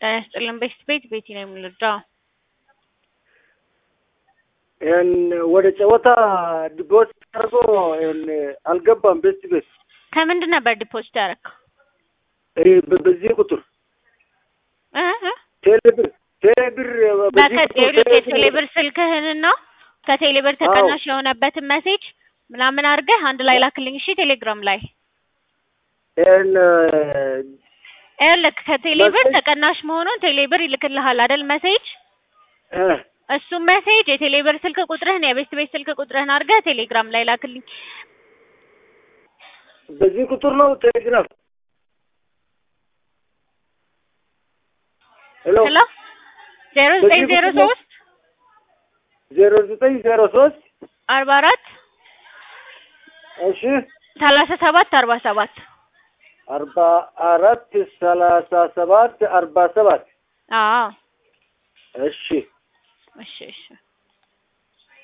ጤና ይስጥልን ቤት ቤት ቤቲ ነው የምንረዳው። ይህን ወደ ጨዋታ ዲፖዚት አድርጎ ይህን አልገባም። ቤት ቤት ከምንድን ነበር ዲፖዚት ያደረግከው? ይህ በ- በዚህ ቁጥር እ እ ቴሌብር ቴሌብር በዚህ ቁጥር በከቴሌብር ቴሌብር ስልክህንና ከቴሌብር ተቀናሽ የሆነበትን ሜሴጅ ምናምን አድርገህ አንድ ላይ ላክልኝ እሺ። ቴሌግራም ላይ ይህን ይኸውልህ ከቴሌብር መሴጅ- ተቀናሽ መሆኑን ቴሌብር ይልክልሃል አይደል ሜሴጅ እ እሱም ሜሴጅ የቴሌብር ስልክ ቁጥርህን የቤት ቤት ስልክ ቁጥርህን አድርገህ ቴሌግራም ላይ ላክልኝ። በዚህ ቁጥር ነው ቴሌግራም። ሄሎ ሄሎ ዜሮ ዘጠኝ በዚህ ዜሮ ቁጥር ነው? ሶስት ዜሮ ዘጠኝ ዜሮ ሶስት አርባ አራት እሺ ሰላሳ ሰባት አርባ ሰባት አርባ አራት ሰላሳ ሰባት አርባ ሰባት አዎ እሺ እሺ እሺ